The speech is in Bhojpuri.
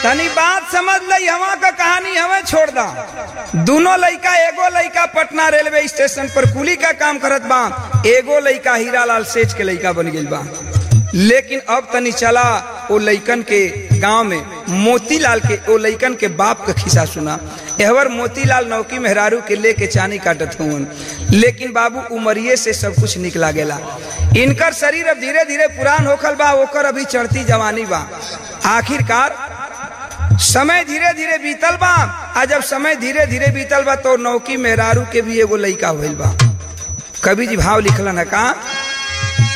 तनी बात समझ लई हवा का कहानी हमें छोड़ दा दोनों लइका एगो लइका पटना रेलवे स्टेशन पर कुली का काम करत बा एगो लइका हीरालाल सेठ के लइका बन गइल बा लेकिन अब तनी चला ओ लइकन के गांव में मोतीलाल के ओ लइकन के बाप का खिस्सा सुना एहवर मोतीलाल नौकी मेहरारू के लेके चानी काटत हुन लेकिन बाबू उमरिए से सब कुछ निक लागेला इनकर शरीर अब धीरे धीरे पुरान होखल बा ओकर अभी चढ़ती जवानी बा आखिरकार समय धीरे धीरे बीतल बा आ जब समय धीरे धीरे बीतल बा तो नौकी मेहरारू के भी एगो लइका होइल बा कवि जी भाव लिखलन है का